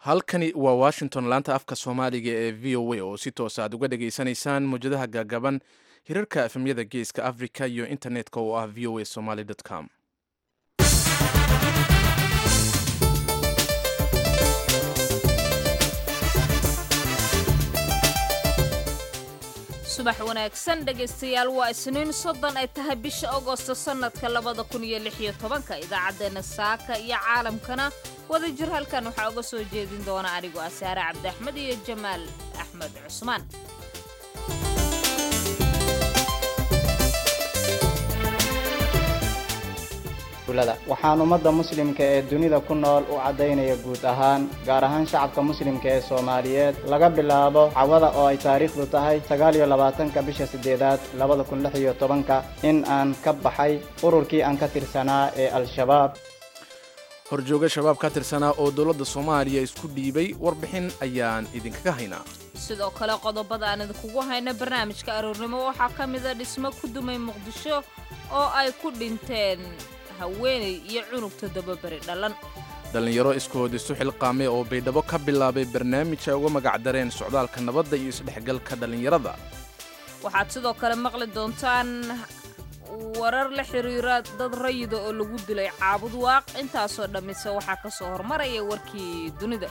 halkani waa washington laanta afka soomaaliga ee v o a oo si toos aad uga dhageysanaysaan mawjadaha gaagaban hirarka efemyada geeska africa iyo internetka oo ah v o a somaly com subax wanaagsan dhegaystayaal waa isniin soddon ay tahay bisha agosto sannadka labada kun iyo lix iyo tobanka idaacaddeenna saaka iyo caalamkana wada jir halkan waxaa uga soo jeedin doona anigoo ah saare cabdi axmed iyo jamaal axmed cusmaan waxaan ummadda muslimka ee dunida ku nool u caddaynaya guud ahaan gaar ahaan shacabka muslimka ee soomaaliyeed laga bilaabo cawada oo ay taariikhdu tahay sagaal iyo labaatanka bisha siddeedaad labada kun lix iyo tobanka in aan ka baxay ururkii aan ka tirsanaa ee al-shabaab horjooga shabaab ka tirsanaa oo dowladda soomaaliya isku dhiibay warbixin ayaan idinkaga haynaa sidoo kale qodobada aan idinkugu hayno barnaamijka aroornimo waxaa ka mida dhismo ku dumay muqdisho oo ay ku dhinteen haweenay iyo cunug toddobaberi dhalan dhallinyaro iskood isu xilqaamay oo baydhabo ka bilaabay barnaamij ay uga magacdareen socdaalka nabadda iyo isdhexgalka dhallinyarada waxaad sidoo kale maqli doontaan warar la xiriira dad rayida oo lagu dilay caabud waaq intaasoo dhammise waxaa ka soo hormaraya warkii dunida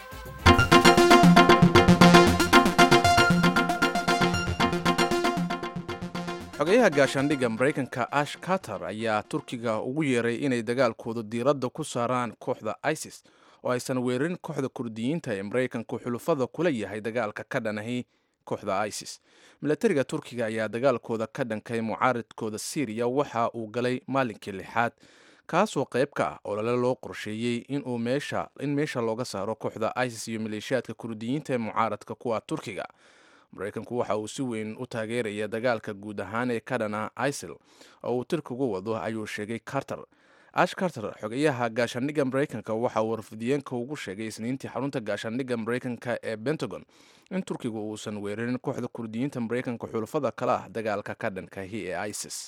xogeyaha gaashaandhigga maraykanka ash carter ayaa turkiga ugu yeeray inay dagaalkooda diiradda ku saaraan kooxda isis oo aysan weerarin kooxda kurdiyiinta ee maraykanku xulufada kula yahay dagaalka ka dhanahi kooxda isis milatariga turkiga ayaa dagaalkooda ka dhankay mucaaridkooda syriya waxa uu galay maalinkii lixaad kaasoo qayb ka ah olole loo qorsheeyey in meesha looga saaro kooxda isis iyo maleeshiyaadka kurdiyiinta ee mucaaradka kuwa turkiga maraykanku waxa uu si weyn u taageeraya dagaalka guud ahaan ee ka dhana isil oo uu tirkigu wado ayuu sheegay carter ash carter xogeyaha gaashaandhigga maraykanka waxa uu warfidiyeenka ugu sheegay isniintii xarunta gaashaandhigga maraykanka ee pentagon in turkigu uusan weerarin kooxda kurdiyiinta maraykanka xulafada kale ah dagaalka ka dhankahi ee isis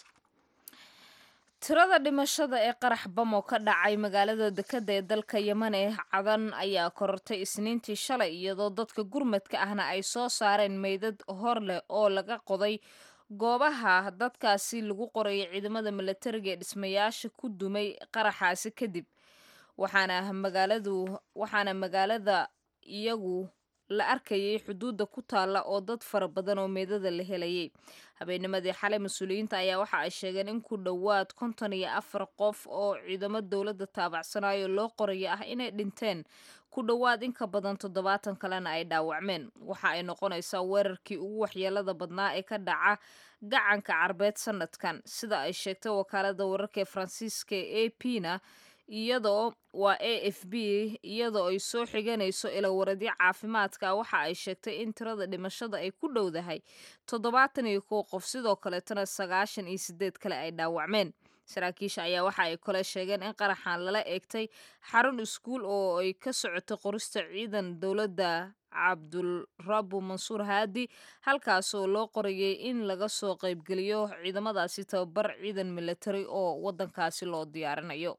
tirada dhimashada ee qarax bamo ka dhacay magaalada dekadda ee dalka yeman ee cadan ayaa korortay isniintii shalay iyadoo dadka gurmadka ahna ay soo saareen meydad hor leh oo laga qoday goobaha dadkaasi lagu qorayay ciidamada milatariga ee dhismayaasha ku dumay qaraxaasi kadib waxaana magaaladu waxaana magaalada iyagu la arkayay xuduudda ku taalla oo dad fara badan oo meedada la helayay habeennimadii xalay mas-uuliyiinta ayaa waxa ay sheegeen in ku dhowaad konton iyo afar qof oo ciidamo dowladda taabacsanayo loo qoraya ah inay dhinteen ku dhowaad in ka badan toddobaatan kalena ay dhaawacmeen waxa ay noqonaysaa weerarkii ugu waxyeelada badnaa ee ka dhaca gacanka carbeed sanadkan sida ay sheegtay wakaalada wararka ee faransiiska e a p na iyadoo waa a f b iyadoo ay soo xiganayso ilawaradyo caafimaadka waxa ay sheegtay in tirada dhimashada ay ku dhowdahay toddobaatan iyo kow qof sidoo kaleetana sagaashan iyo sideed kale ay dhaawacmeen saraakiisha ayaa waxa ay kale sheegeen in qaraxan lala eegtay xarun iskuul oo ay ka socotay qorista ciidan dowladda cabdulrabu mansuur haadi halkaasoo loo qorayay in laga soo qaybgeliyo ciidamadaasi tababar ciidan milatari oo waddankaasi loo diyaarinayo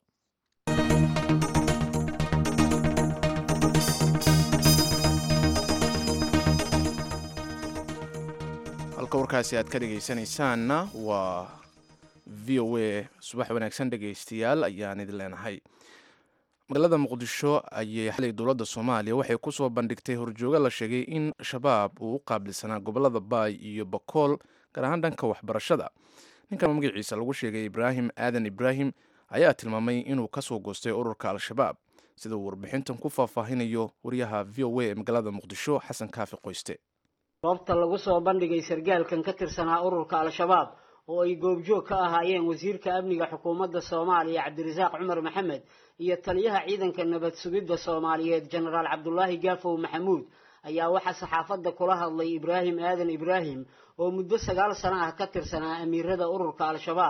halka warkaasi aad ka dhegaysanaysaanna waa v o a subax wanaagsan dhegaystayaal ayaan idin leenahay magaalada muqdisho ayay xalay dowladda soomaaliya waxay ku soo bandhigtay horjoogo la sheegay in shabaab uu u qaabilsanaa gobolada baay iyo bakool gaar ahaan dhanka waxbarashada ninkan magaciisa lagu sheegay ibraahim aadan ibraahim ayaa tilmaamay inuu ka soo goostay ururka al-shabaab sida uu warbixintan ku faahfaahinayo wariyaha v o a ee magaalada muqdisho xasan kaafi qoyste goobta lagu soo bandhigay sargaalkan ka tirsanaa ururka al-shabaab oo ay goobjoog ka ahaayeen wasiirka amniga xukuumadda soomaaliya cabdirasaaq cumar maxamed iyo taliyaha ciidanka nabad sugidda soomaaliyeed jenaraal cabdulaahi gaafow maxamuud ayaa waxaa saxaafadda kula hadlay ibraahim aadan ibraahim oo muddo sagaal sano ah ka tirsanaa amiirada ururka al-shabaab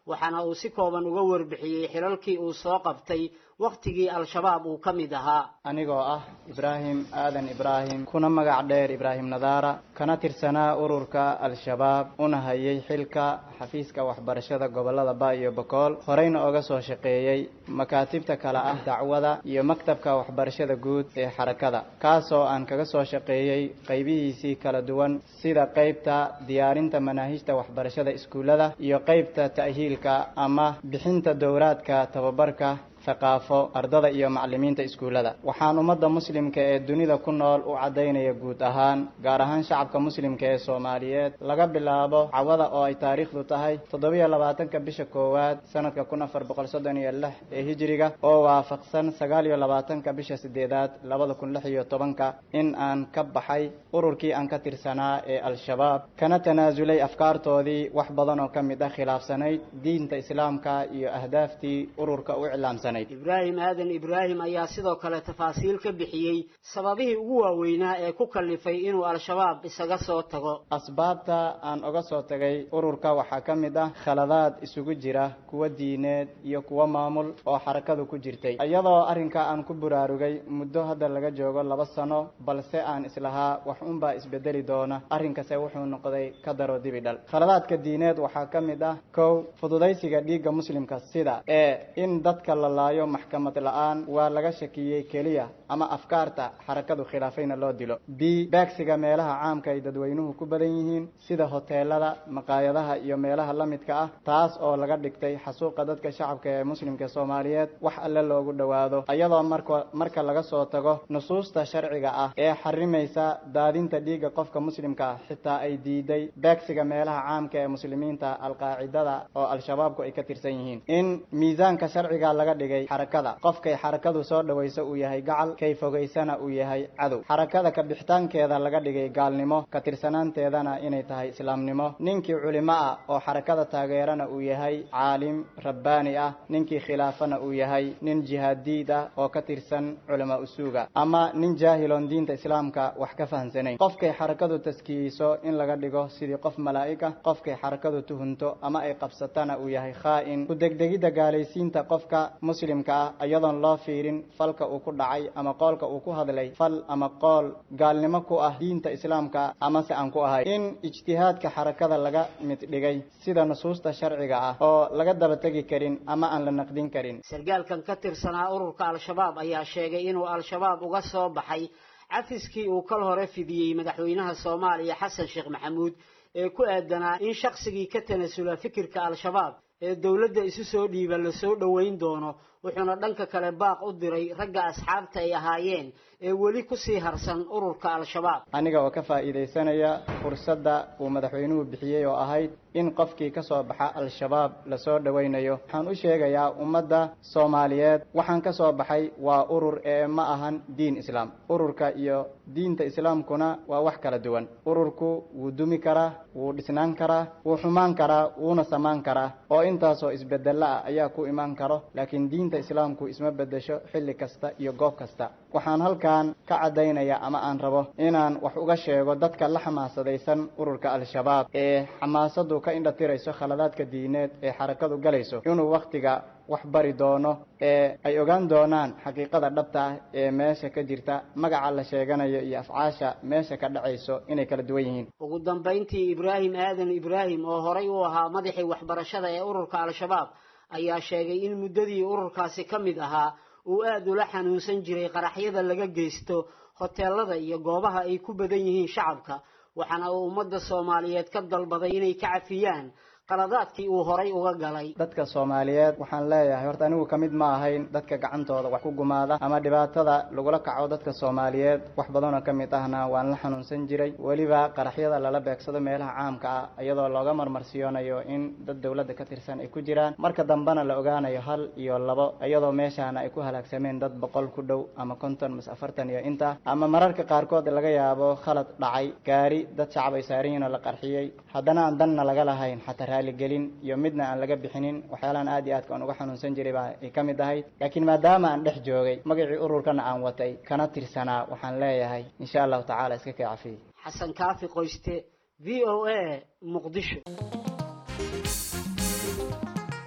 waxaana uu si kooban uga warbixiyey xilalkii uu soo qabtay wakhtigii al-shabaab uu ka mid ahaa anigoo ah ibraahim aadan ibraahim kuna magac dheer ibraahim nadaara kana tirsanaa ururka al-shabaab una hayay xilka xafiiska waxbarashada gobolada ba iyo bokool horeyna oga soo shaqeeyey makaatibta kale ah dacwada iyo maktabka waxbarashada guud ee xarakada kaasoo aan kaga soo shaqeeyey qaybihiisii kala duwan sida qeybta diyaarinta manaahijta waxbarashada iskuullada iyo qeybta ta'hiilka ama bixinta dowraadka tababarka thaqaafo ardada iyo macallimiinta iskuullada waxaan ummadda muslimka ee dunida ku nool u caddaynaya guud ahaan gaar ahaan shacabka muslimka ee soomaaliyeed laga bilaabo cawada oo ay taariikhdu tahay toddobiyo labaatanka bisha koowaad sanadka kun afar boqol soddon iyo lix ee hijiriga oo waafaqsan sagaal iyo labaatanka bisha sideedaad labada kun lix iyo tobanka in aan ka baxay ururkii aan ka tirsanaa ee al-shabaab kana tanaasulay afkaartoodii wax badan oo ka mid ah khilaafsanayd diinta islaamka iyo ahdaaftii ururka u iclaamsanay ibraahim aadan ibraahim ayaa sidoo kale tafaasiil ka bixiyey sababihii ugu waaweynaa ee ku kallifay inuu al-shabaab isaga soo tago asbaabta aan oga soo tagay ururka waxaa ka mid ah khaladaad isugu jira kuwa diineed iyo kuwa maamul oo xarakadu ku jirtay iyadoo arrinka aan ku buraarugay muddo hadda laga joogo laba sano balse aan islahaa wax unbaa isbedeli doona arrinkase wuxuu noqday ka daro dibi dhal khaladaadka diineed waxaa ka mid ah kow fududaysiga dhiigga muslimka sida ee in dadka la laayo maxkamad la-aan waa laga shakiyey keliya ama afkaarta xarakadu khilaafayna loo dilo b beegsiga meelaha caamka ay dadweynuhu ku badan yihiin sida hoteelada maqaayadaha iyo meelaha la midka ah taas oo laga dhigtay xasuuqa dadka shacabka ee muslimka soomaaliyeed wax alle loogu dhowaado iyadoo marka marka laga soo tago nusuusta sharciga ah ee xarimaysa daadinta dhiigga qofka muslimka ah xitaa ay diiday beegsiga meelaha caamka ee muslimiinta alqaacidada oo al-shabaabku ay ka tirsan yihiin in miisaanka sharciga laga dhigay xarakada qofkay xarakadu soo dhawayso uu yahay gacal kay fogaysana uu yahay cadow xarakada ka bixitaankeeda laga dhigay gaalnimo ka tirsanaanteedana inay tahay islaamnimo ninkii culimo ah oo xarakada taageerana uu yahay caalim rabbaani ah ninkii khilaafana uu yahay nin jihaadiid ah oo ka tirsan culamaa usuuga ama nin jaahiloon diinta islaamka wax ka fahamsanayn qofkay xarakadu taskiyeyso in laga dhigo sidii qof malaa'ig ah qofkay xarakadu tuhunto ama ay qabsatana uu yahay khaa-in ku degdegidda gaalaysiinta qofka muslimka ah iyadoon loo fiirin falka uu ku dhacay ama qoolka uu ku hadlay fal ama qool gaalnimo ku ah diinta islaamka amase aan ku ahay in ijtihaadka xarakada laga mid dhigay sida nusuusta sharciga ah oo laga daba tegi karin ama aan la naqdin karin sargaalkan ka tirsanaa ururka al-shabaab ayaa sheegay inuu al-shabaab uga soo baxay cafiskii uu kal hore fidiyey madaxweynaha soomaaliya xasan sheekh maxamuud ee ku aadanaa in shaqsigii ka tanasula fikirka al-shabaab ee dowladda isu soo dhiiba lasoo dhoweyn doono wuxuuna dhanka kale baaq u diray ragga asxaabta ay ahaayeen ee weli kusii harsan ururka al-shabaab aniga oo ka faa'iidaysanaya fursadda uu madaxweynuhu bixiyey oo ahayd in qofkii ka soo baxa al-shabaab lasoo dhowaynayo waxaan u sheegayaa ummadda soomaaliyeed waxaan ka soo baxay waa urur ee ma ahan diin islaam ururka iyo diinta islaamkuna waa wax kala duwan ururku wuu dumi karaa wuu dhisnaan karaa wuu xumaan karaa wuuna samaan karaa oo intaasoo isbedelo ah ayaa ku imaan karo laakiin diinta islaamku isma bedesho xilli kasta iyo goob kasta waxaan halkan ka caddaynaya ama aan rabo inaan wax uga sheego dadka la xamaasadaysan ururka al-shabaab ee xamaasadu ka indhatirayso khaladaadka diineed ee xarakadu galayso inuu wakhtiga wax bari doono ee ay ogaan doonaan xaqiiqada dhabta ah ee meesha ka jirta magaca la sheeganayo iyo afcaasha meesha ka dhacayso inay kala duwan yihiin ugu dambayntii ibraahim aadan ibraahim oo horay u ahaa madaxii waxbarashada ee ururka al-shabaab ayaa sheegay in muddadii ururkaasi ka mid ahaa uu aada ula xanuunsan jiray qaraxyada laga geysto hoteelada iyo goobaha ay ku badan yihiin shacabka waxaana uu ummadda soomaaliyeed ka dalbaday inay ka cafiyaan qaladaadkii uu horay uga galay dadka soomaaliyeed waxaan leeyahay horta anigu ka mid ma ahayn dadka gacantooda wax ku gumaada ama dhibaatada lagula kaco dadka soomaaliyeed wax badanoo ka mid ahna waan la xanuunsan jiray weliba qaraxyada lala beegsado meelaha caamka ah iyadoo looga marmarsiyoonayo in dad dowladda ka tirsan ay ku jiraan marka dambena la ogaanayo hal iyo labo iyadoo meeshaana ay ku halaagsameen dad boqol ku dhow ama konton mas afartan iyo inta ama mararka qaarkood laga yaabo khalad dhacay gaari dad shacab ay saaran yihin oo la qarxiyey haddana aan danna laga lahayn xataa raaligelin iyo midna aan laga bixinin waxyaalahan aad iyo aadka aan uga xanuunsan jiray baa ay ka mid ahayd laakiin maadaama aan dhex joogay magacii ururkana aan watay kana tirsanaa waxaan leeyahay insha allahu tacaala iska kay cafiye xasan kaafi qoyste v o a muqdisho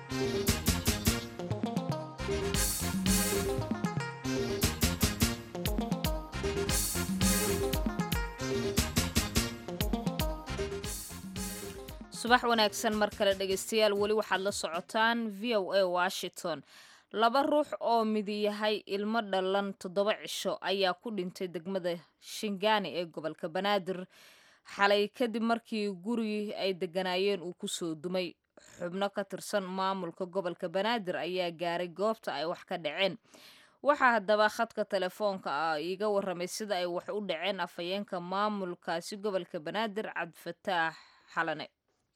subax wanaagsan mar kale dhegaystayaal weli waxaad la socotaan v o a washington laba ruux oo midi yahay ilmo dhalan toddoba cisho ayaa ku dhintay degmada shingaani ee gobolka banaadir xalay kadib markii gurigii ay degganaayeen uu kusoo dumay xubno ka tirsan maamulka gobolka banaadir ayaa gaaray goobta ay wax ka dhaceen waxaa haddaba khadka telefoonka ah iiga warramay sida ay wax u dhaceen afhayeenka maamulkaasi gobolka banaadir cabdifataax xalane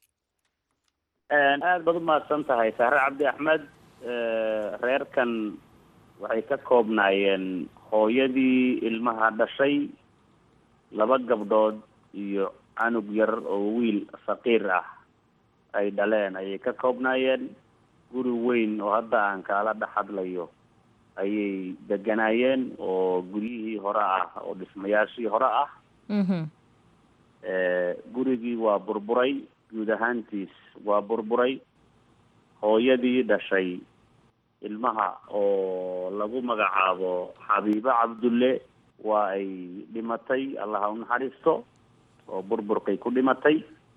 aada baad umahadsan tahay sahre cabdi axmed reerkan waxay ka koobnaayeen hooyadii ilmaha dhashay laba gabdhood iyo canug yar oo wiil faqiir ah ay dhaleen ayay ka koobnaayeen guri weyn oo hadda aan kaala dhex hadlayo ayay deganaayeen oo guryihii hore ah oo dhismayaashii hore ah gurigii waa burburay guud ahaantiis waa burburay hooyadii dhashay ilmaha oo lagu magacaabo xabiibo cabdulle waa ay dhimatay allaha u naxariisto oo burburkay ku dhimatay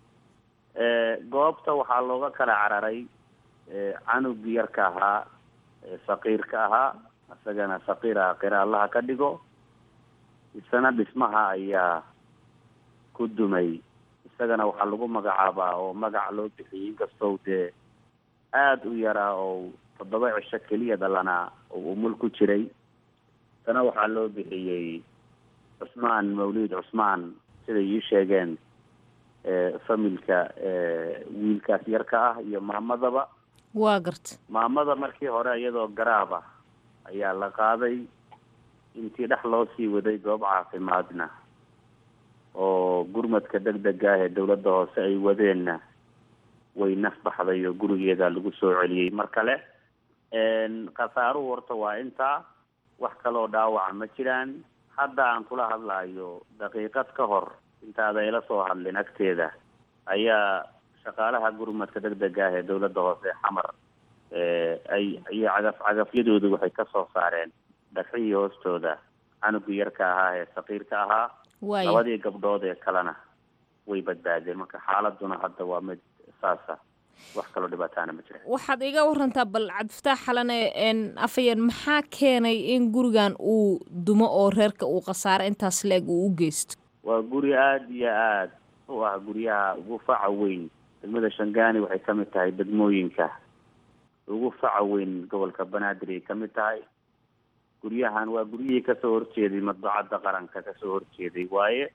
goobta waxaa looga kala cararay canugii yarka ahaa faqiirka ahaa isagana faqiir aha qira allaha ka dhigo isana dhismaha ayaa ku dumay isagana waxaa lagu magacaabaa oo magac loo bixiyay inkastoo dee aada u yaraa oo toddoba cisho keliya dhalanaa oo umul ku jiray isana waxaa loo bixiyey cusmaan mawlid cusmaan siday ii sheegeen familka wiilkaas yarka ah iyo maamadaba waa garta maamada markii hore iyadoo garaaba ayaa la qaaday intii dhex loo sii waday goob caafimaadna oo gurmadka deg dega ah ee dawladda hoose ay wadeenna way naf baxday oo gurigeeda lagu soo celiyey mar kale khasaaruhu horta waa intaa wax kaloo dhaawaca ma jiraan hadda aan kula hadlaayo daqiiqad ka hor intaada ila soo hadlin agteeda ayaa shaqaalaha gurmadka deg dega ah ee dawladda hoose xamar ay iyo cagaf cagafyadoodu waxay ka soo saareen dhagxihii hoostooda canugii yarka ahaa ee faqiirka ahaa labadii gabdhood ee kalena way badbaadeen marka xaaladuna hadda waa mid saasa wax kaloo dhibaataana ma jira waxaad iga warantaa bal cabdifataax xalane afayeen maxaa keenay in gurigan uu dumo oo reerka uu khasaaro intaas la-eg uu u geysto waa guri aada iyo aad u ah guryaha ugu faca weyn degmada shangaani waxay ka mid tahay degmooyinka ugu faca weyn gobolka banaadir ay ka mid tahay guryahan waa guryihii kasoo horjeeday madbacadda qaranka kasoo horjeeday waaye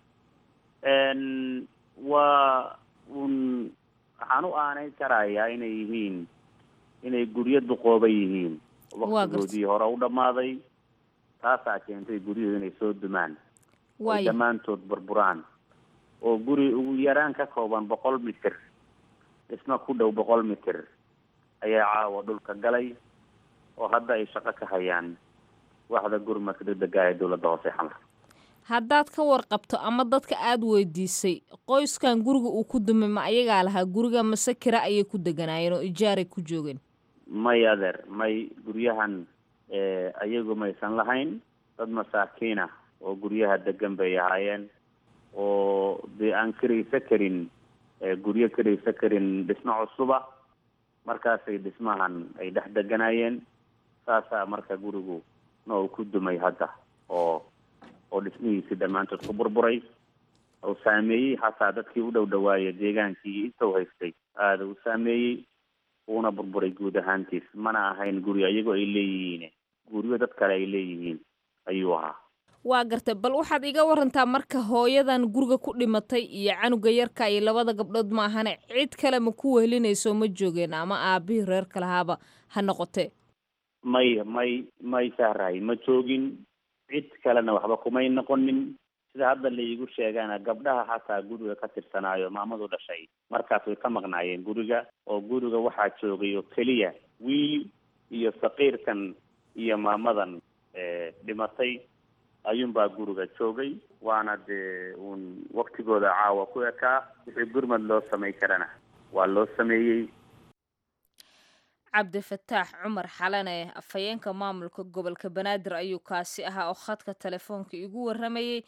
waa un waxaan u aaneyn karayaa inay yihiin inay guryo duqooba yihiin waktigoodii hore u dhammaaday taasaa keentay guryuhu inay soo dumaan ay dhammaantood burburaan oo guri ugu yaraan ka kooban boqol mitir dhisma ku dhow boqol mitir ayaa caawa dhulka galay oo hadda ay shaqo ka hayaan waxda gurmadka degdega ee dawladda hoose xamar haddaad ka warqabto ama dadka aada weydiisay qoyskan guriga uu ku dumay ma ayagaa lahaa guriga mase kira ayay ku deganaayeen oo ijaaray ku joogeen may adeer may guryahan ayagu maysan lahayn dad masaakiin ah oo guryaha degan bay ahaayeen oo dee aan karaysa karin guryo karaysa karin dhismo cusuba markaasay dhismahan ay dhex deganaayeen saasaa marka gurigu no ku dumay hadda oo oo dhismihiisi dhammaantood ku burburay oo saameeyey xataa dadkii u dhow dhawaaya deegaankii intuu haystay aada u saameeyey uuna burburay guud ahaantiis mana ahayn guri ayagoo ay leeyihiin guryo dad kale ay leeyihiin ayuu ahaa waa gartay bal waxaad iga warantaa marka hooyadan guriga ku dhimatay iyo canuga yarka iyo labada gabdhood ma ahane cid kale ma ku wehelinayso ma joogeen ama aabihii reerka lahaaba ha noqotee may may may sahrahay ma joogin cid kalena waxba kumay noqonin sida hadda laigu sheegaana gabdhaha xataa guriga ka tirsanaayo maamadu dhashay markaas way ka maqnaayeen guriga oo guriga waxaa joogay oo keliya wiil iyo faqiirkan iyo maamadan dhimatay ayuunbaa guriga joogay waana dee uun waktigooda caawa ku ekaa wixii gurmad loo samay karana waa loo sameeyey cabdifataax cumar xalane afhayeenka maamulka gobolka banaadir ayuu kaasi ahaa oo khadka telefoonka igu waramayey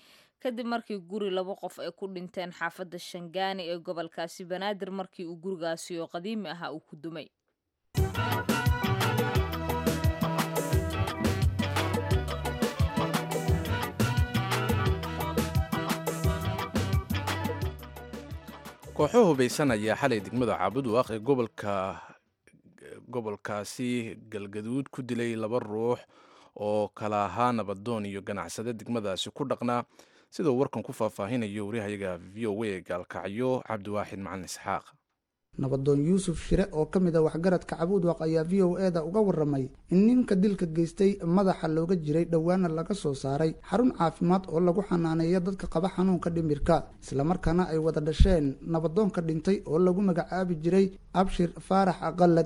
kadib markii guri laba qof ay ku dhinteen xaafadda shangaani ee gobolkaasi banaadir markii uu gurigaasi oo qadiimi ahaa uu ku dumay kooxo hubaysan ayaa xalay degmada caabudwaaq ee gobolka gobolkaasi galgaduud ku dilay laba ruux oo kala ahaa nabadoon iyo ganacsade degmadaasi ku dhaqnaa sidoo warkan ku faahfaahinayo wariyahayaga v o a gaalkacyo cabdiwaaxid macalin isxaaq nabadoon yuusuf shire oo ka mid a waxgaradka cabuudwaq ayaa v o eda uga waramay in ninka dilka geystay madaxa looga jiray dhowaana laga soo saaray xarun caafimaad oo lagu xanaaneeyo dadka qaba xanuunka dhimirka islamarkaana ay wada dhasheen nabadoonka dhintay oo lagu magacaabi jiray abshir faarax aqalad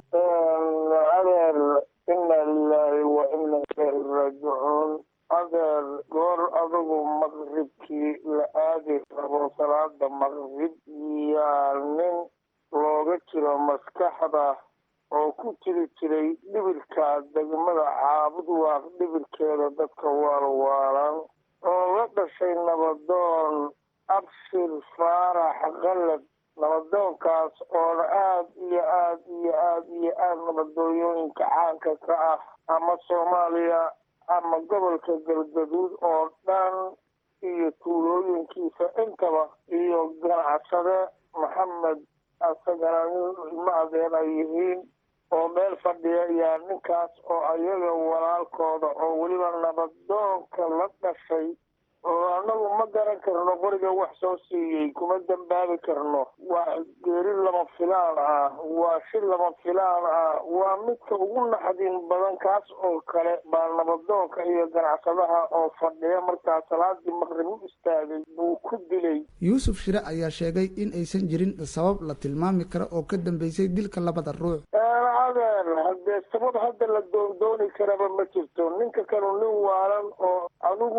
adeer ina lilaahi wa ina ilayhi raajicuun adeer goor adugu maqribkii la aadi rabo salaada maqrib yaa nin looga jiro maskaxda oo ku jiri jiray dhibirka degmada caabudwaaq dhibirkeeda dadka waalwaalan oo la dhashay nabadoon abshir faarax qalad nabadoonkaas oona aada iyo aada iyo aada iyo aada nabadooyooyinka caanka ka ah ama soomaaliya ama gobolka galgaduud oo dhan iyo tuulooyinkiisa intaba iyo ganacsade maxamed asagana nin ilmo adeer ay yihiin oo meel fadhiya yaa ninkaas oo ayaga walaalkooda oo weliba nabadoonka la dhashay oo annagu ma garan karno qoriga wax soo siiyey kuma dambaabi karno waa geeri lama filaan ah waa shir lama filaan ah waa midka ugu naxdin badan kaas oo kale baa nabadoonka iyo ganacsadaha oo fadhiya markaa salaadii maqrib u istaagay buu ku dilay yuusuf shire ayaa sheegay in aysan jirin sabab la tilmaami karo oo ka dambeysay dilka labada ruux adeer haddee sabab hadda la doondooni karaba ma jirto ninka kanu nin waalan oo adigu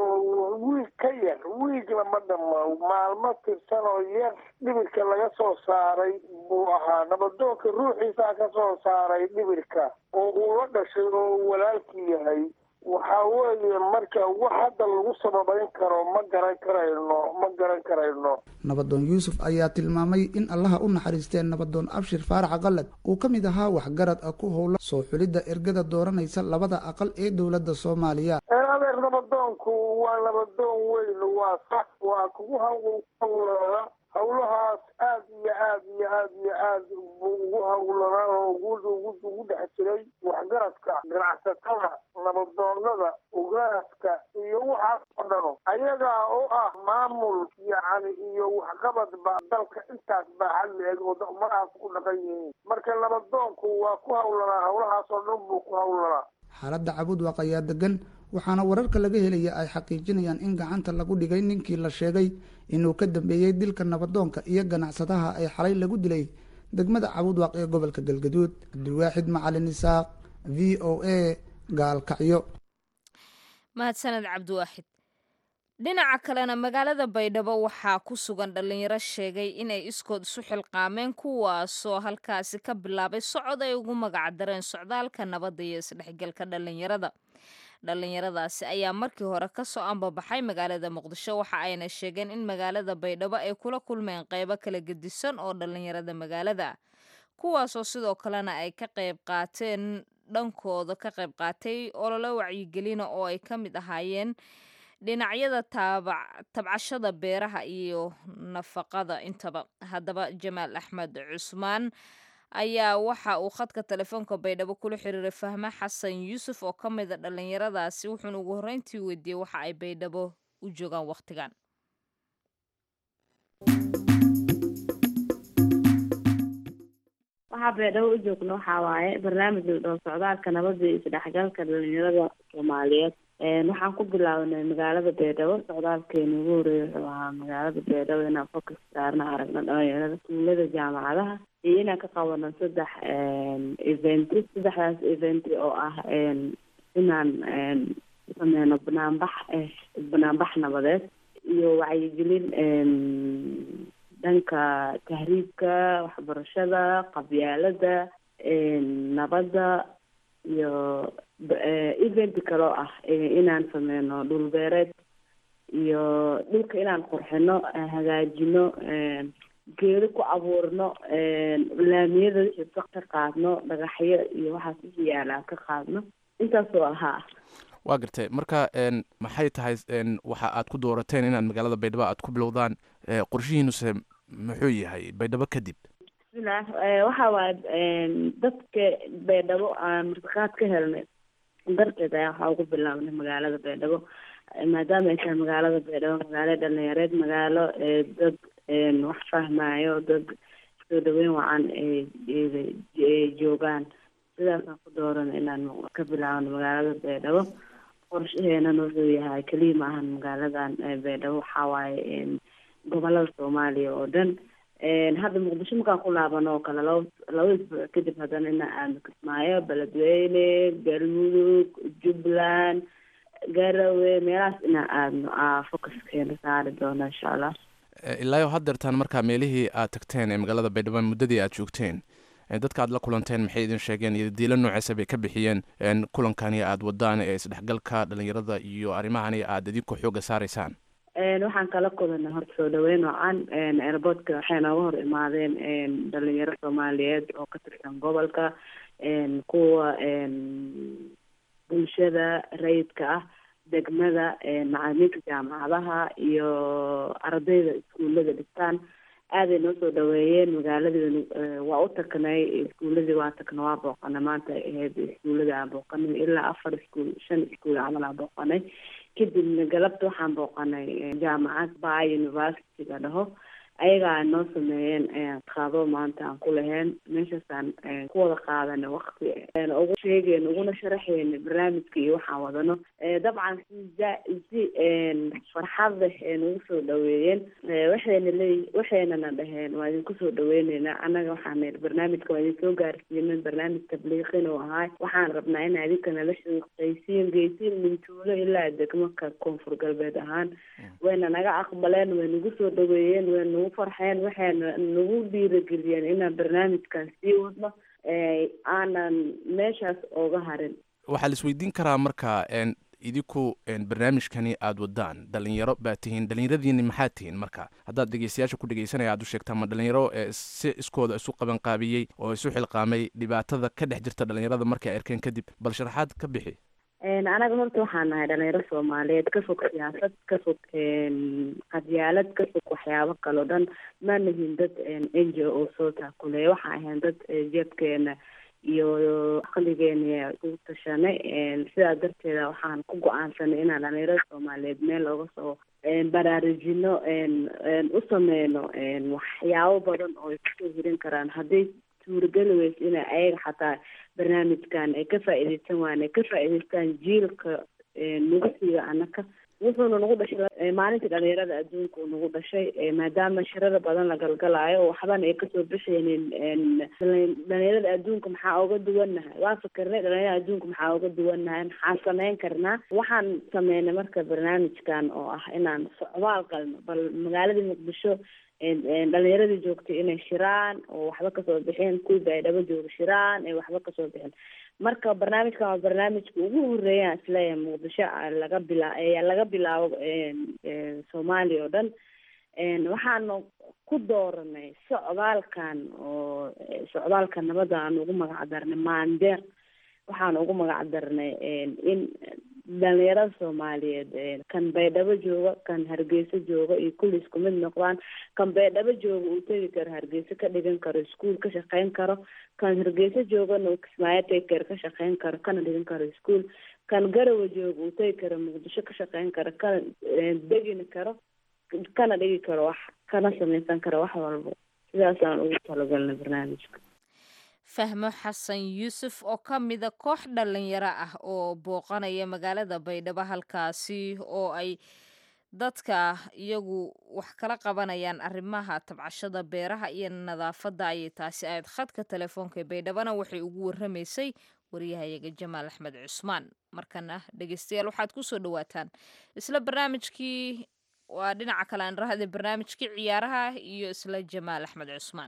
wiig ka yar wiigna ma dhamo maalmo tirsan oo yar dhibirka laga soo saaray buu ahaa nabadoonka ruuxiisaa ka soo saaray dhibirka oo uu la dhashay oo walaalkii yahay waxaa weeye marka wax hadda lagu sababayn karo ma garan karayno ma garan karayno nabadoon yuusuf ayaa tilmaamay in allaha u naxariistee nabadoon abshir faarax qalad uu ka mid ahaa waxgarad ah ku howla soo xulidda ergada dooranaysa labada aqal ee dowladda soomaaliya adeer nabadoonku waa nabadoon weyn waa sax waa kugu hawlooda hawlahaas aad iyo aad iyo aad iyo aad buu ugu hawlanaa oo ugu dhex jiray waxgaradka ganacsatada nabadoonada ugaaska iyo waxaas oo dhano ayagaa oo ah maamul yacni iyo waxqabad ba dalka intaas baa xal eeg oo ummadahaas ku dhaqan yihiin marka nabadoonku waa ku hawlanaa hawlahaas oo dhan buu ku hawlanaa xaaladda cabudwaq ayaa degan waxaana wararka laga helaya ay xaqiijinayaan in gacanta lagu dhigay ninkii la sheegay inuu ka dambeeyey dilka nabadoonka iyo ganacsadaha ay xalay lagu dilay degmada cabudwaq ee gobolka galgaduud cabdiwaaxid macalin isaaq v o a gaalkacyo mahadsaned cabdiwaaxid dhinaca kalena magaalada baydhabo waxaa ku sugan dhallinyaro sheegay inay iskood isu xilqaameen kuwaasoo halkaasi ka bilaabay socod ay ugu magacdareen socdaalka nabadda iyo isdhexgalka dhallinyarada dhallinyaradaasi ayaa markii hore kasoo ambabaxay magaalada muqdisho waxa ayna sheegeen in magaalada baydhabo ay kula kulmeen qeybo kala gedisan oo dhallinyarada magaalada ah kuwaasoo sidoo kalena ay ka qayb qaateen dhankooda ka qayb qaatay ololo wacyigelina oo ay ka mid ahaayeen dhinacyada tabcashada beeraha iyo nafaqada intaba haddaba jamaal axmed cusmaan ayaa waxa uu khadka telefoonka baydhabo kula xiriiray fahme xasan yuusuf oo ka mida dhallinyaradaasi wuxuuna ugu horreyntii weydiiyey waxa ay baydhabo u joogaan wakhtigan waxaa baydhabo u joogno waxaa waaye barnaamij dhow socdaalka nabadda iyo isdhexgalka dhalinyarada soomaaliyeed waxaan ku bilaawnay magaalada baydhabo socdaalkeena ugu horeeya wuxuu ahaa magaalada baydhabo inaan focus saarna aragno dhalinyarada tuulada jaamacadaha iyo inaan ka qabano saddex event saddexdaas event oo ah inaan sameyno banaanbax banaanbax nabadeed iyo wacyigelin dhanka tahriibka waxbarashada qabyaalada nabadda iyo event kaloo ah inaan sameyno dhulbeereed iyo dhulka inaan qurxino hagaajino geedo ku abuurno laamiyada wixii ka qaadno dhagaxyo iyo waxaas wixii yaalaa ka qaadno intaasoo ahaa waa gartay marka maxay tahay waxa aad ku doorateen inaad magaalada baydhabo aad ku bilowdaan qorshihiinuse muxuu yahay baydhabo kadib bismillaah waxa waaye dadka baydhabo aan martiqaad ka helnay darteed ayaa waxaa ugu bilaabnay magaalada baydhabo maadaama ay tahay magaalada baydhabo magaalo dhalinyareed magaalo dad wax fahmayo dad soo dhaweyn wacan joogaan sidaasaan ku dooran inaan ka bilaabno magaalada baydhabo qorshaheenana wuxuu yahay keliya ma ahan magaaladan baydhabo waxaa waaye gobolada soomaaliya oo dhan hadda muqdisho markaan ku laabano oo kale laba laba isbuuc kadib haddana ina aadno kismaayo beledweyne galmudug jubbaland garawe meelahaas inaan aadno aa focuskeena saari doono insha allah ilaayo haddeertaan markaa meelihii aad tagteen ee magaalada baydhabo muddadii aad joogteen dadka aad la kulanteen maxay idin sheegeen iyo diilo nooceesa bay ka bixiyeen kulankani aad wadaan ee isdhexgalka dhalinyarada iyo arrimahani aad idinku xooga saaraysaan waxaan kala kulanay horta soo dhaweyn wacan airboortka waxay nooga hor imaadeen dhalinyaro soomaaliyeed oo ka tirsan gobolka kuwa bulshada rayidka ah degmada macalimiinta jaamacadaha iyo ardayda iskuullada dhistaan aaday noo soo dhaweeyeen magaaladii waa u tagnay iskuuladii waa tagnay waa booqanay maanta ahayd iskuuladii aan booqanay ilaa afar iskuul shan iskuul camal aan booqanay kadibna galabta waxaan booqanay jaamacad ba university la dhaho ayagaa noo sameeyeen qaado maanta aan ku lahayn meeshaasaan ku wada qaadanay wakti ugu sheegeen uguna sharaxeyn barnaamijka iyo waxaan wadano dabcan si si farxad leh nagu soo dhaweeyeen waxayna leey waxaynana dhaheen waa idinku soo dhaweyneynaa annaga waxaan barnaamijka waa idin soo gaarsiinin barnaamij tabliiqin uu ahaay waxaan rabnaa in adinka nala shaqaysiin geysiin mintuulo ilaa degmaka koonfur galbeed ahaan wayna naga aqbaleen way nagu soo dhaweeyeen way nagu farxeen waxayna nagu dhiirageliyeen inaan barnaamijkan sii wadno aanan meeshaas ooga harin waxaa la isweydiin karaa marka idinku barnaamijkani aada wadaan dhalinyaro baa tihiin dhalinyaradiini maxaa tihiin marka haddaad dhegeystayaasha ku dhegeysanaya aad u sheegtaa ma dhalinyaro si iskooda isu qabanqaabiyey oo isu xilqaamay dhibaatada ka dhex jirta dhalinyarada markay arkeen kadib bal sharaxaad ka bixi anaga horta waxaan nahay dhalinyaro soomaaliyeed ka fog siyaasad ka fog qadyaalad ka fog waxyaabo kaleo dhan ma nihin dad n g o soo taakuleeya waxaan ahayn dad jeebkeena iyo aqligeena ugu tashanay sidaa darteeda waxaan ku go-aansanay inaan dhalinyarada soomaaliyeed meel looga soo baraarujino u sameyno waxyaabo badan oo ay kusoo hirin karaan hadday suurageli weysa ina ayaga xataa barnaamijkan ay ka faa-ideysan waan ay ka faa-ideystaan jiilka nagu siiga anaka wuxuuna nagu dhashay maalintii dhalinyarada adduunka uu nagu dhashay maadaama shirada badan la galgalaayo oo waxbana ay kasoo bixeynin dhalinyarada adduunka maxaa oga duwannahay waa fikirnay dhalinyarada adduunka maxaa oga duwannahay maxaan sameyn karnaa waxaan sameynay marka barnaamijkan oo ah inaan socdaal qalno bal magaaladii muqdisho dhalinyaradii joogtay inay shiraan oo waxba kasoo bixeen kuwii baydhabo jooga shiraan ay waxba kasoo bixin marka barnaamijkan waa barnaamijka ugu horeeyaan isleeyahay muqdisho laga bila laga bilaabo soomaaliya oo dhan waxaanu ku dooranay socdaalkan oo socdaalka nabadda aan ugu magac darnay maandeeq waxaan ugu magac darnay in dhalinyarada soomaaliyeed kan baydhabo jooga kan hargeysa jooga iyo kulli isku mid noqdaan kan baydhabo jooga uu tegi karo hargeysa ka dhigan karo iskuol ka shaqeyn karo kan hargeysa joogana uu kismaayo tegi karo ka shaqeyn karo kana dhigan karo iskuol kan garawa jooga uu tegi karo muqdisho ka shaqeyn karo kana degini karo kana dhigi karo wax kana sameysan karo wax walba sidaasaan ugu talagalnay barnaamijka fahmo xasan yuusuf oo ka mida koox dhalinyaro ah oo booqanaya magaalada baydhabo halkaasi oo ay dadka iyagu wax kala qabanayaan arrimaha tabcashada beeraha iyo nadaafadda ayay taasi ahayd khadka telefoonka ee baydhabona waxay ugu warramaysay waryahayaga jamaal axmed cusmaan markana dhegeystayaal waxaad ku soo dhawaataan isla barnaamijkii waa dhinaca kale aan rahday barnaamijkii ciyaaraha iyo isla jamaal axmed cusmaan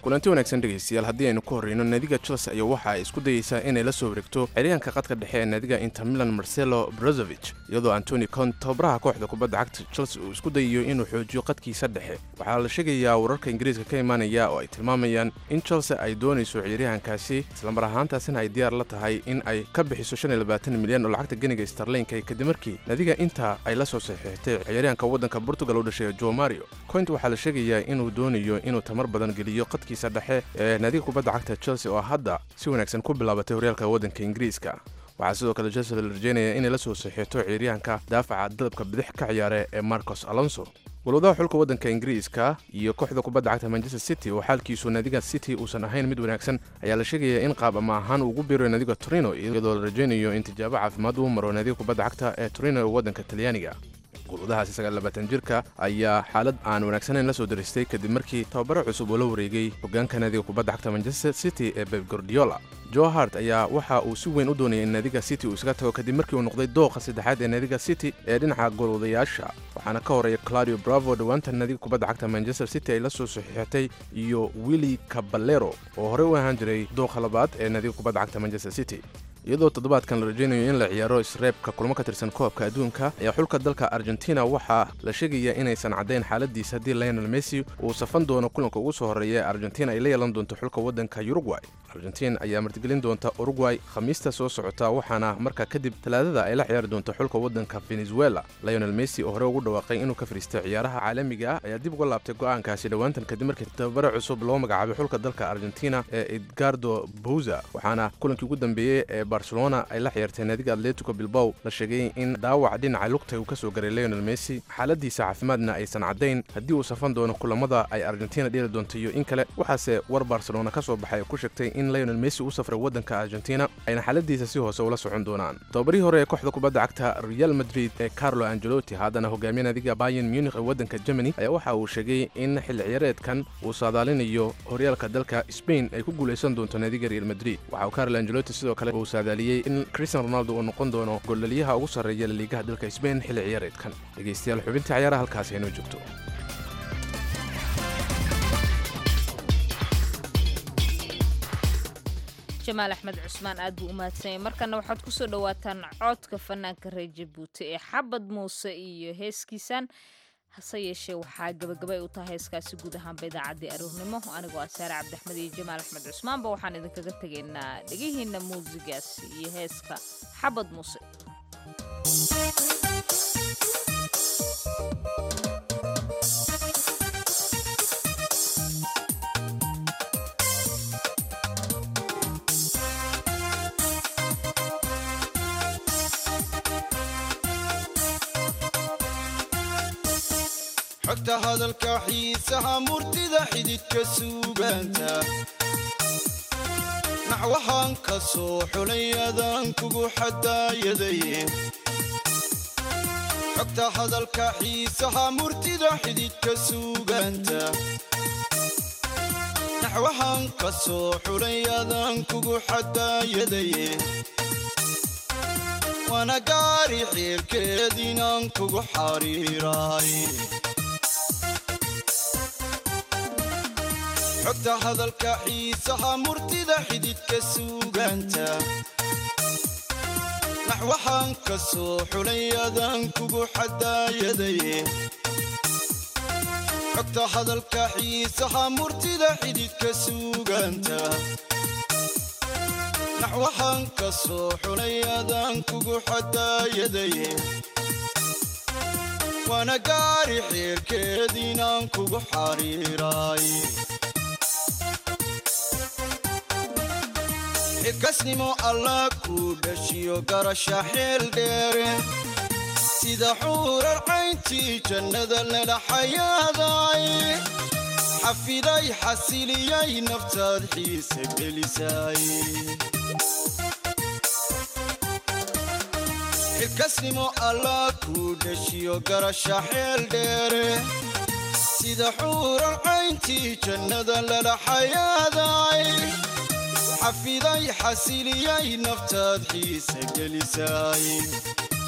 kulanti wanaagsan dhegaystayaal haddii aynu ku horreyno naadiga chelsea ayaa waxa ay isku dayeysaa inay la soo wareegto xeryaanka qadka dhexe ee naadiga inter milan marcelo brozovich iyadoo antoni con tababaraha kooxda kubadda cagta chelsea uu isku dayayo inuu xoojiyo qadkiisa dhexe waxaa la sheegayaa wararka ingiriiska ka imaanaya oo ay tilmaamayaan in chelsea ay doonayso ciyaaryahankaasi islamar ahaantaasina ay diyaar la tahay in ay ka bixiso milyan oo lacagta ganiga starlinka kadib markii naadiga inta ay la soo saxiixtay ciyaaryahanka waddanka portugal u dhashay jo mario coint waxaa la sheegayaa inuu doonayo inuu tamar badan geliyo qadkiisa dhexe ee naadiga kubadda cagta chelsea oo hadda si wanaagsan ku bilaabatay horyaalka waddanka ingiriiska waxaa sidoo kale chelsea la rajeynaya inay la soo saxiixto ciyaaryahanka daafaca dalabka bidix ka ciyaare ee marcos alonso walwadaha xulka waddanka ingiriiska iyo kooxda kubadda cagta manchester city oo xaalkiisu naadiga city uusan ahayn mid wanaagsan ayaa la sheegaya in qaab ama ahaan uu ugu biirayo naadiga torino iyadoo la rajaynayo in tijaabo caafimaad uu maro naadiga kubadda cagta ee torino ee waddanka talyaaniga gulwadahaasi sagaallabaatan jirka ayaa xaalad aan wanaagsanayn la soo daristay kadib markii tababaro cusub oo la wareegay hoggaanka naadiga kubadda cagta manchester city ee beb gordiola jo hart ayaa waxa uu si weyn u doonayay in naadiga city uu isaga tago kadib markii uu noqday dooqa saddexaad ee naadiga city ee dhinaca golwadayaasha waxaana ka horeeya claudio bravo dhowaanta naadiga kubadda cagta manchester city ay la soo saxiixatay iyo willi caballero oo horey u ahaan jiray dooqa labaad ee naadiga kubadda cagta manchester city iyadoo toddobaadkan la rajaynayo in la ciyaaro isreebka kulmo ka tirsan koobka adduunka ayaa xulka dalka argentina waxaa la sheegaya inaysan caddayn xaaladiisa haddii lionel messi uu safan doono kulanka ugu soo horreeya ee argentina ay la yeelan doonto xulka waddanka uruguay argentin ayaa martigelin doonta uruguay khamiista soo socota waxaana markaa kadib talaadada ay la ciyaari doonto xulka waddanka venezuela lionel messi oo hore ugu dhawaaqay inuu ka fariistay ciyaaraha caalamiga ah ayaa dib uga laabtay go'aankaasi dhowaantan kadib markii tababare cusub loo magacaabay xulka dalka argentina ee edgardo bouza waxaana kulankii ugu dambeeyey ee barcelona ay la ciyaartay naadiga atletico bilbow la sheegay in dhaawac dhinaca lugta uu ka soo garay lionel messi xaaladiisa caafimaadna aysan caddayn haddii uu safan doono kulamada ay argentina dheeli doonto iyo in kale waxaase war barcelona ka soo baxay oo ku sheegtay in lionel messi u safray waddanka argentina ayna xaaladiisa si hoose ula socon doonaan tababarihii hore ee kooxda kubadda cagta real madrid ee carlo angelotti haddana hogaamiye naadiga bayan munich ee waddanka germany ayaa waxa uu sheegay in xilli ciyaareedkan uu saadaalinayo horyaalka dalka spain ay ku guulaysan doonto naadiga real madrid waxa uu carlo angelotti sidoo kale uu saadaaliyey in cristian ronaldo uu noqon doono goldhaliyaha ugu sarreeya laliigaha dalka spain xilli ciyaareedkan dhegaystayaal xubintii ciyaaraha halkaasi aynoo joogto jamaal axmed cusmaan aad buu u mahadsanyay markana waxaad ku soo dhowaataan coodka fanaanka reer jabuuti ee xabad muuse iyo heeskiisan hase yeeshee waxaa gabagabay u tahay heeskaasi guud ahaanba idaacaddii aroornimo anigoo ah saare cabdixmed iyo jamaal axmed cusmaanba waxaan idinkaga tegaynaa dhegihiinna muusigaas iyo heeska xabad muuse xogta hadalka xiisaha murtida xididka suugaanta naxwahaan ka soo xulay adaan kugu xadaayaday xogta hadalka xiisaha murtida xididka suugaanta naxwahaan ka soo xulay adaan kugu xadaayaday waana gaari xiilkeed inaan kugu xariiraay xogta hadalka xiisaha murtida xididka suugaanta naxwahaan ka soo xulay adaan kugu xadaayaday xogta hadalka xiisaha murtida xididka suugaanta naxwahaan ka soo xulay adaan kugu xadaayaday waana gaari xiirkeed inaan kugu xariiraay xilkasnimo allah kuu dhashiyo garasha xeel dheere sida xuurar cayntii jannada lala xayaaday xafiday xasiliyay naftaad xiise gelisay xilkasnimo allah kuu dhashiyo garasha xeel dheere sida xuurar cayntii jannada lala xayaaday xafiday xasiliyay naftaad xiise gelisay